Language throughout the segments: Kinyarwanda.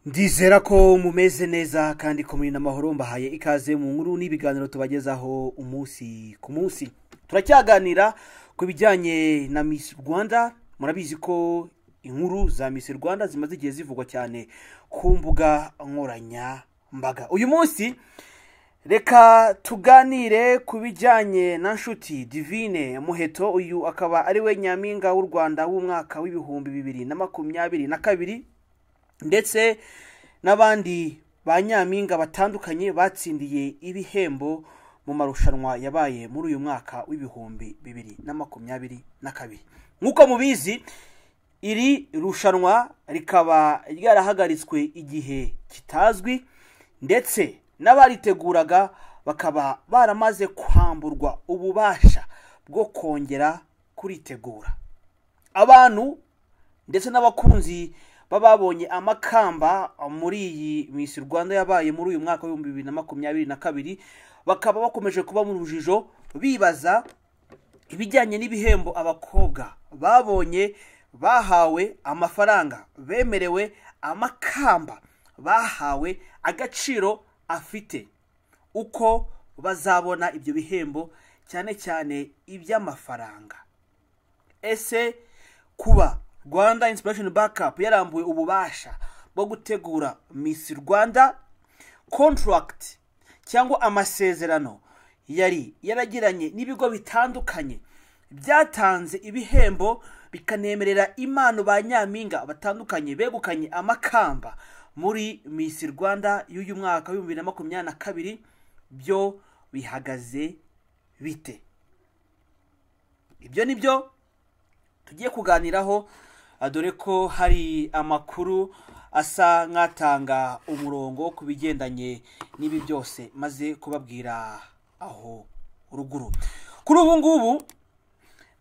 ndizera ko mumeze neza kandi ko muri n'amahoro mbahaye ikaze mu nkuru n'ibiganiro tubagezaho umunsi ku munsi turacyaganira ku bijyanye na misi rwanda murabizi ko inkuru za misi rwanda zimaze igihe zivugwa cyane ku mbuga nkoranyambaga uyu munsi reka tuganire ku bijyanye na nshuti divine muheto uyu akaba ari we nyampinga w'u rwanda w'umwaka w'ibihumbi bibiri na makumyabiri na kabiri ndetse n'abandi ba nyampinga batandukanye batsindiye ibihembo mu marushanwa yabaye muri uyu mwaka w'ibihumbi bibiri na makumyabiri na kabiri nk'uko mubizi iri rushanwa rikaba ryarahagaritswe igihe kitazwi ndetse n'abariteguraga bakaba baramaze kwamburwa ububasha bwo kongera kuritegura abantu ndetse n'abakunzi bababonye amakamba muri iyi misi rwanda yabaye muri uyu mwaka w'ibihumbi bibiri na makumyabiri na kabiri bakaba bakomeje kuba mu rujijo bibaza ibijyanye n'ibihembo abakobwa babonye bahawe amafaranga bemerewe amakamba bahawe agaciro afite uko bazabona ibyo bihembo cyane cyane iby'amafaranga ese kuba rwanda inspiration backup yarambuye ububasha bwo gutegura miss rwanda contract cyangwa amasezerano yari yaragiranye n'ibigo bitandukanye byatanze ibihembo bikanemerera impano ba nyampinga batandukanye begukanye amakamba muri miss rwanda y'uyu mwaka w'ibihumbi bibiri na makumyabiri na kabiri byo bihagaze bite ibyo ni byo tugiye kuganiraho dore ko hari amakuru asa nk'atanga umurongo ku bigendanye n'ibi byose maze kubabwira aho ruguru kuri ubu ngubu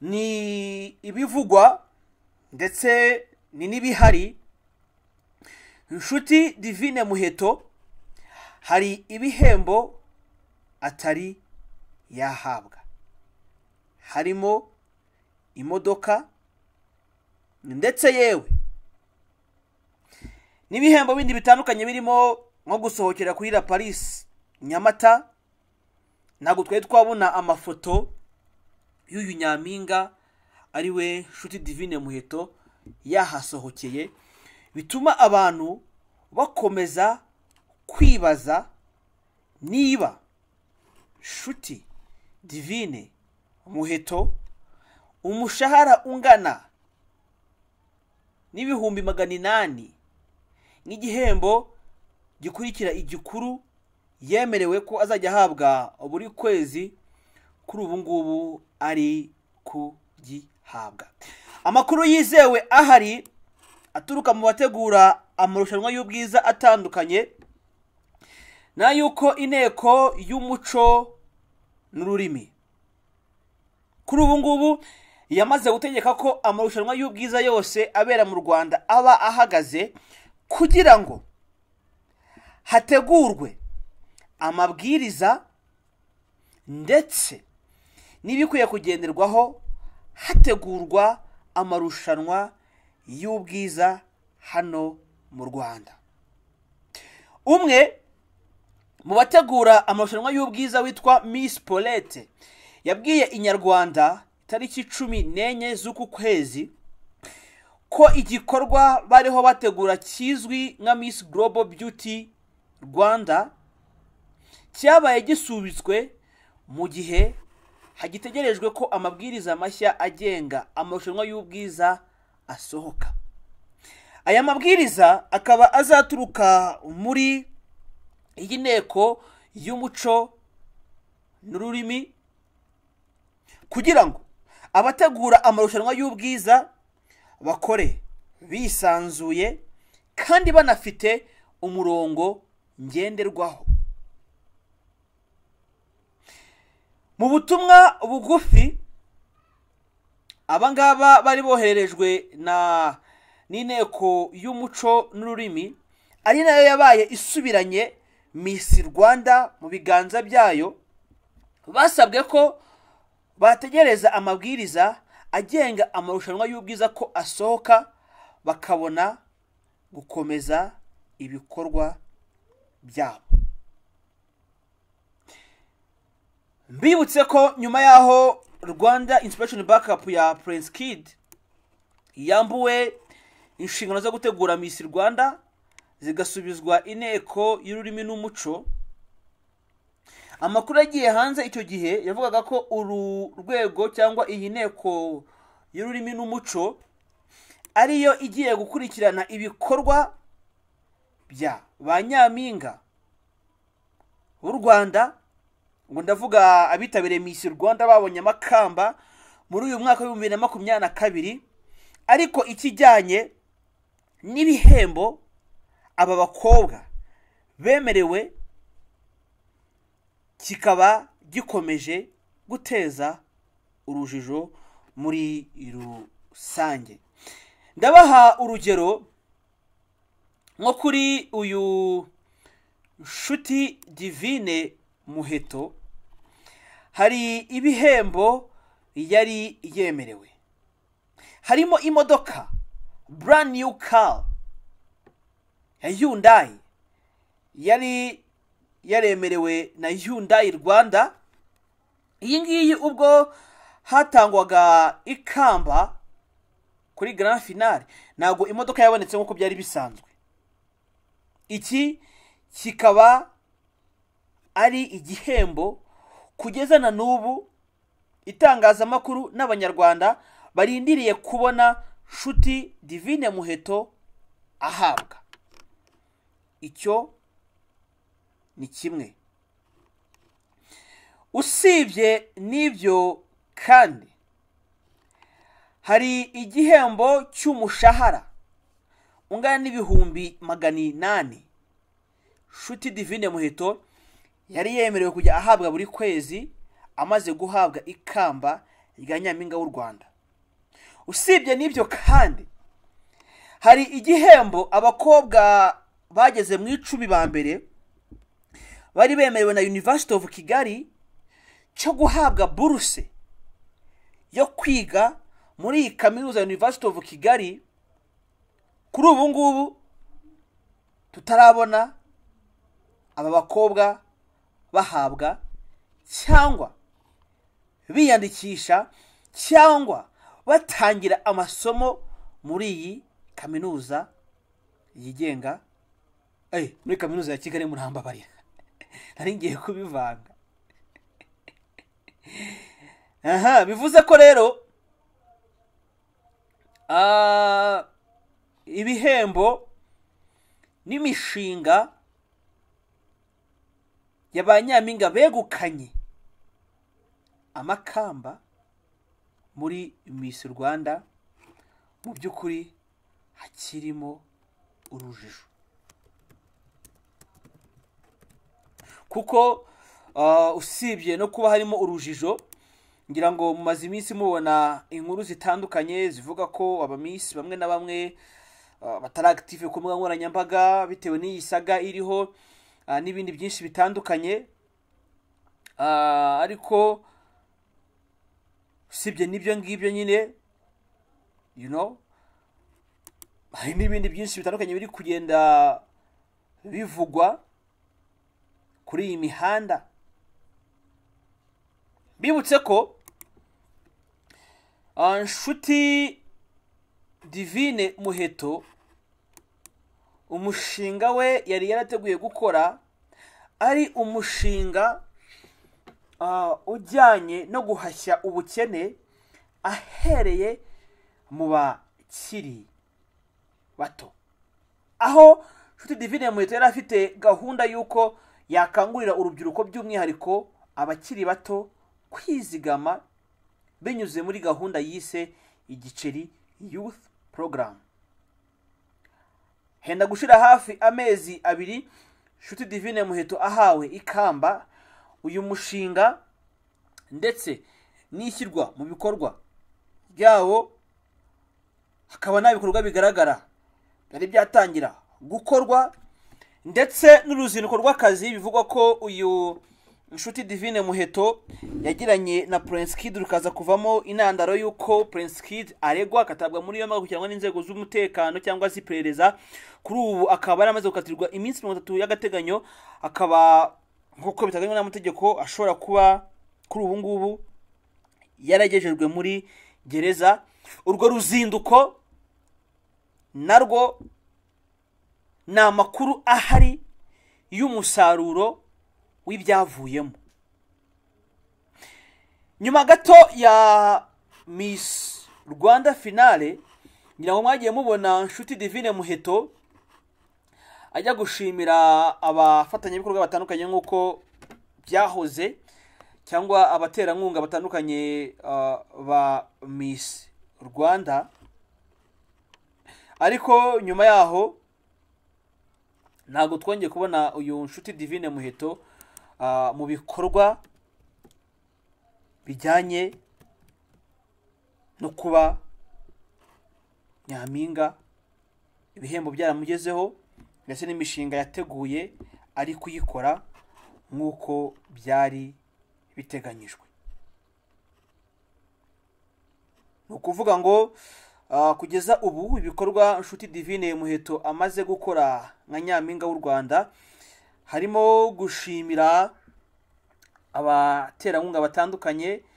ni ibivugwa ndetse ni n'ibihari inshuti divine muheto hari ibihembo atari yahabwa harimo imodoka ndetse yewe n'ibihembo bindi bitandukanye birimo nko gusohokera kuri la paris nyamata ntabwo twari twabona amafoto y'uyu nyampinga ari we nshuti divine muheto yahasohokeye bituma abantu bakomeza kwibaza niba nshuti divine muheto umushahara ungana n'ibihumbi magana inani n'igihembo gikurikira igikuru yemerewe ko azajya ahabwa buri kwezi kuri ubu ngubu ari kugihabwa amakuru yizewe ahari aturuka mu bategura amarushanwa y'ubwiza atandukanye na yuko inteko y'umuco n'ururimi kuri ubu ngubu yamaze gutegeka ko amarushanwa y'ubwiza yose abera mu rwanda aba ahagaze kugira ngo hategurwe amabwiriza ndetse n'ibikwiye kugenderwaho hategurwa amarushanwa y'ubwiza hano mu rwanda umwe mu bategura amarushanwa y'ubwiza witwa miss polete yabwiye inyarwanda tariki cumi n'enye z'uku kwezi ko igikorwa bariho bategura kizwi nka miss global beauty rwanda cyabaye gisubitswe mu gihe hagitegerejwe ko amabwiriza mashya agenga amarushanwa y'ubwiza asohoka aya mabwiriza akaba azaturuka muri iyi nteko y'umuco n'ururimi kugira ngo abategura amarushanwa y'ubwiza bakore bisanzuye kandi banafite umurongo ngenderwaho mu butumwa bugufi abangaba bari bohererejwe na n'inteko y'umuco n'ururimi ari nayo yabaye isubiranye misi rwanda mu biganza byayo basabwe ko bategereza amabwiriza agenga amarushanwa y'ubwiza ko asohoka bakabona gukomeza ibikorwa byabo mbibutse ko nyuma y'aho rwanda inspiration backup ya prince kid yambuwe inshingano zo gutegura miss rwanda zigasubizwa inteko y'ururimi n'umuco amakuru yagiye hanze icyo gihe yavugaga ko uru rwego cyangwa iyi nteko y'ururimi n'umuco ariyo igiye gukurikirana ibikorwa bya ba nyampinga b'u rwanda ngo ndavuga abitabiriye misi rwanda babonye amakamba muri uyu mwaka w'ibihumbi bibiri na makumyabiri na kabiri ariko ikijyanye n'ibihembo aba bakobwa bemerewe kikaba gikomeje guteza urujijo muri rusange ndabaha urugero nko kuri uyu nshuti divine muheto hari ibihembo yari yemerewe harimo imodoka brand new car ya Hyundai yari yaremerewe na Hyundai Rwanda iyi ngiyi ubwo hatangwaga ikamba kuri grand finale ntabwo imodoka yabonetse nk'uko byari bisanzwe iki kikaba ari igihembo kugeza na n'ubu itangazamakuru n'abanyarwanda barindiriye kubona nshuti divine muheto ahabwa icyo ni kimwe usibye n'ibyo kandi hari igihembo cy'umushahara ungana n'ibihumbi magana inani nshuti divine muheto yari yemerewe kujya ahabwa buri kwezi amaze guhabwa ikamba rya nyampinga w'u rwanda usibye n'ibyo kandi hari igihembo abakobwa bageze mu icumi ba mbere bari bemerewe na university of kigali cyo guhabwa buruse yo kwiga muri iyi kaminuza ya university of kigali kuri ubu ngubu tutarabona aba bakobwa bahabwa cyangwa biyandikisha cyangwa batangira amasomo muri iyi kaminuza yigenga muri kaminuza ya kigali murambabarira nari ngiye kubivanga aha bivuze ko rero ibihembo n'imishinga ya ba nyampinga begukanye amakamba muri misi rwanda mu by'ukuri hakirimo urujijo kuko usibye no kuba harimo urujijo ngira ngo mumaze iminsi mubona inkuru zitandukanye zivuga ko abamisi bamwe na bamwe batari active ku mbuga nkoranyambaga bitewe n'iyi saga iriho n'ibindi byinshi bitandukanye ariko usibye n'ibyo ngibyo nyine you know hari n'ibindi byinshi bitandukanye biri kugenda bivugwa kuri iyi mihanda bibutse ko nshuti divine muheto umushinga we yari yarateguye gukora ari umushinga ujyanye no guhashya ubukene ahereye mu bakiri bato aho nshuti divine muheto yari afite gahunda y'uko yakangurira urubyiruko by'umwihariko abakiri bato kwizigama binyuze muri gahunda yise igiceri youth program henda gushira hafi amezi abiri nshuti divine muheto ahawe ikamba uyu mushinga ndetse n'ishyirwa mu bikorwa byawo hakaba nta bikorwa bigaragara byari byatangira gukorwa ndetse n'uruzinduko rw'akazi bivugwa ko uyu inshuti divine muheto yagiranye na prince kid rukaza kuvamo intandaro y'uko prince kid aregwa akatabwa muri yombi agakurikiranwa n'inzego z'umutekano cyangwa z'iperereza kuri ubu akaba yaramaze gukatirwa iminsi mirongo itatu y'agateganyo akaba nk'uko biteganywa n'amategeko ashobora kuba kuri ubu ngubu yaragejejwe muri gereza urwo ruzinduko narwo ni amakuru ahari y'umusaruro w'ibyavuyemo nyuma gato ya miss rwanda finale ngira ngo mwagiye mubona nshuti divine muheto ajya gushimira abafatanyabikorwa batandukanye nk'uko byahoze cyangwa abaterankunga batandukanye uh, ba miss rwanda ariko nyuma yaho ntabwo twongeye kubona uyu nshuti divine muheto ah, mu bikorwa bijyanye no kuba nyampinga ibihembo byaramugezeho ndetse n'imishinga yateguye ari kuyikora nk'uko byari biteganyijwe ni ukuvuga ngo Ah, kugeza ubu ibikorwa nshuti divine muheto amaze gukora nka nyampinga w'u rwanda harimo gushimira abaterankunga batandukanye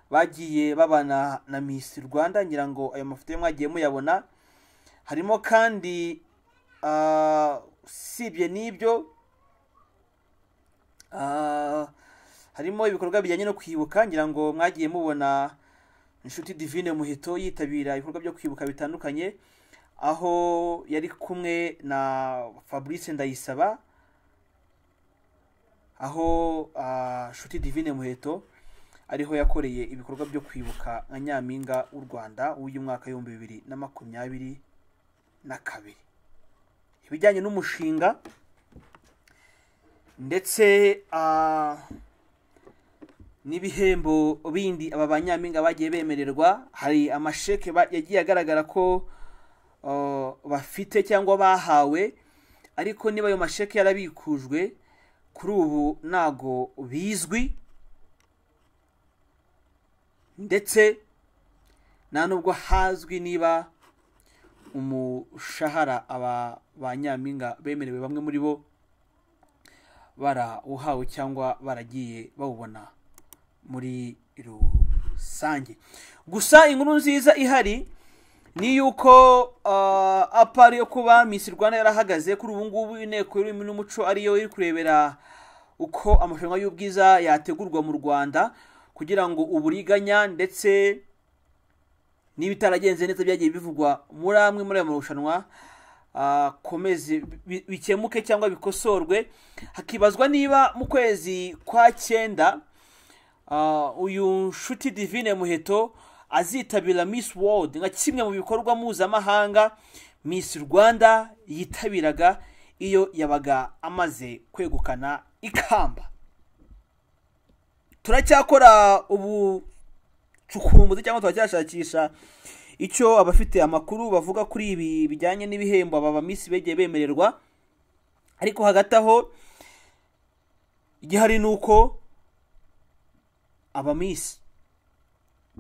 bagiye babana na miss rwanda ngira ngo ayo mafoto yo mwagiye muyabona harimo kandi ah, usibye n'ibyo ah, harimo ibikorwa bijyanye no kwibuka ngira ngo mwagiye mubona inshuti divine muhito yitabira ibikorwa byo kwibuka bitandukanye aho yari kumwe na fabrice ndayisaba aho ah, nshuti divine muheto ariho yakoreye ibikorwa byo kwibuka nka nyampinga w'u rwanda w'uyu mwaka w'ibihumbi bibiri na makumyabiri na kabiri ibijyanye n'umushinga ndetse ah, n'ibihembo bindi aba banyampinga bagiye bemererwa hari amasheke ba- yagiye agaragara ko uh, bafite cyangwa bahawe ariko niba ayo masheke yarabikujwe kuri ubu ntago bizwi ndetse nta nubwo hazwi niba umushahara aba ba nyampinga bemerewe bamwe muri bo barawuhawe cyangwa baragiye bawubona muri rusange gusa inkuru nziza ihari ni yuko uh, apari yo kuba miss rwanda yarahagaze kuri ubu ngubu inteko y'ururimi n'umuco ariyo iri kurebera uko amarushanwa y'ubwiza yategurwa mu rwanda kugira ngo uburiganya ndetse n'ibitaragenze neza byagiye bivugwa muri amwe muri ayo marushanwa ah, komeze bi- bikemuke cyangwa bikosorwe hakibazwa niba mu kwezi kwa cyenda Ah, uyu nshuti divine muheto azitabira miss world nka kimwe mu bikorwa mpuzamahanga miss rwanda yitabiraga iyo yabaga amaze kwegukana ikamba turacyakora ubucukumbuzi cyangwa turacyashakisha icyo abafite amakuru bavuga kuri ibi bijyanye n'ibihembo aba ba miss begiye bemererwa ariko hagati aho igihari ni uko abamisi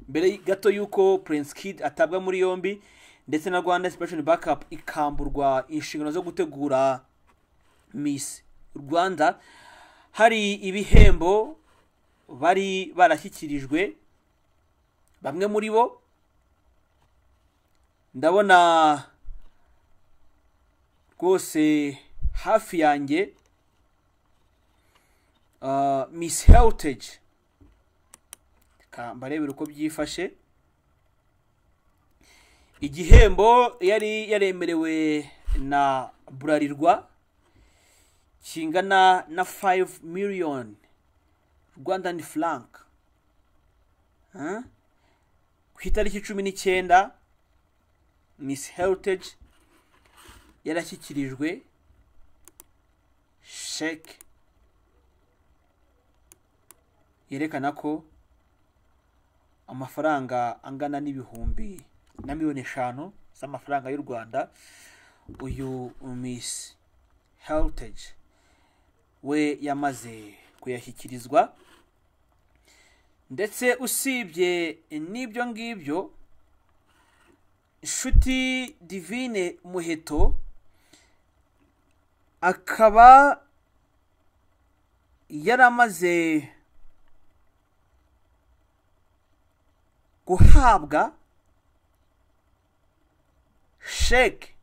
mbere gato y'uko prince kid atabwa muri yombi ndetse na rwanda inspiration backup ikamburwa inshingano zo gutegura miss rwanda hari ibihembo bari barashyikirijwe bamwe muri bo ndabona rwose hafi yanjye ah, miss heritage reka mbarebere uko byifashe igihembo yari yaremerewe na burarirwa kingana na 5 miliyoni rwandan frank Huh? ku itariki cumi n'icyenda miss heritage yarashyikirijwe sheke yerekana ko amafaranga angana n'ibihumbi na miliyoni eshanu z'amafaranga y'u rwanda uyu miss heritage we yamaze kuyashyikirizwa ndetse usibye n'ibyo ngibyo inshuti divine muheto akaba yaramaze guhabwa sheke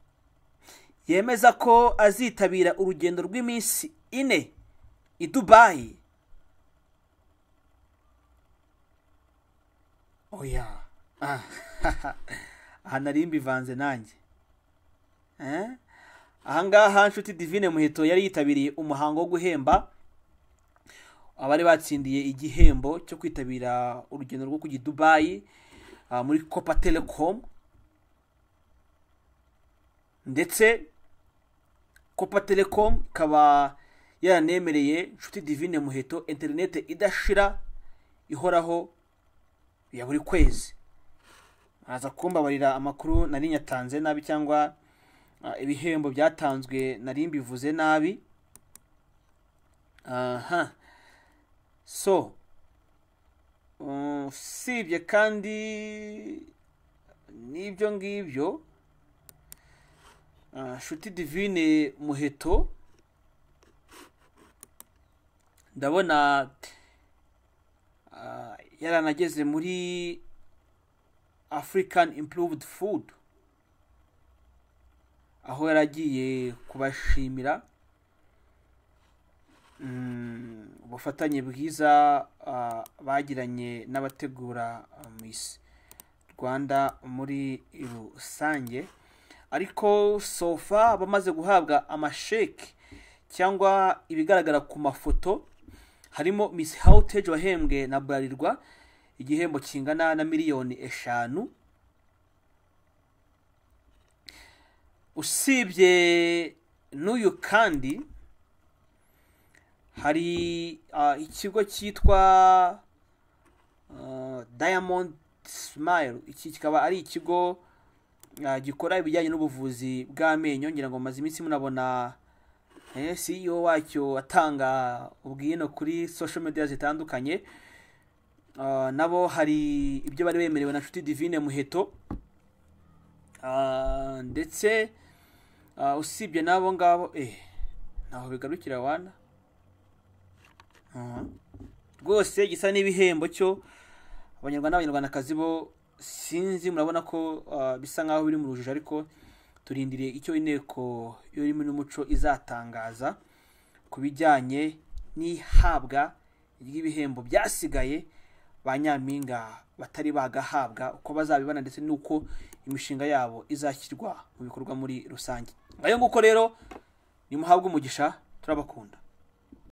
yemeza ko azitabira urugendo rw'iminsi ine i dubayi oya Ah, aha nari mbivanze nanjye Eh? ahangaha nshuti divine muheto yari yitabiriye umuhango wo guhemba abari batsindiye igihembo cyo kwitabira urugendo rwo kujya i dubayi ah, muri copa telecom ndetse copa telecom ikaba yaranemereye nshuti divine muheto interinete idashira ihoraho ya buri kwezi aza kumbabarira amakuru nari nyatanze nabi cyangwa ah, ibihembo byatanzwe nari mbivuze nabi aha so um, usibye kandi n'ibyo ngibyo Ah, nshuti divine muheto ndabona ah, yaranageze muri african improved food aho yaragiye kubashimira mm, ubufatanye bwiza ah, bagiranye n'abategura ah, miss rwanda muri rusange ariko sofa bamaze guhabwa amasheki cyangwa ibigaragara ku mafoto harimo miss hawuteji wahembwe na burarirwa igihembo kingana na miliyoni eshanu usibye n'uyu kandi hari ah, ikigo cyitwa ah, diamond smile iki kikaba ari ikigo ah, gikora ibijyanye n'ubuvuzi bw'amenyo ngira ngo maze iminsi munabona eh, CEO wacyo atanga ubwino kuri social media zitandukanye Ah, nabo hari ibyo bari bemerewe na nshuti divine muheto Ah, ndetse ah, usibye n'abo ngabo eh, ntaho bigarukira wana Aha. rwose gisa n'ibihembo cyo abanyarwanda n'abanyarwandakazi bo sinzi murabona ko ah, bisa nk'aho biri mu rujijo ariko turindiriye icyo inteko y'ururimi n'umuco izatangaza ku bijyanye n'ihabwa ry'ibihembo byasigaye ba nyampinga batari bagahabwa uko bazabibona ndetse n'uko imishinga yabo izashyirwa mu bikorwa muri rusange ngayo nguko rero nimuhabwe umugisha turabakunda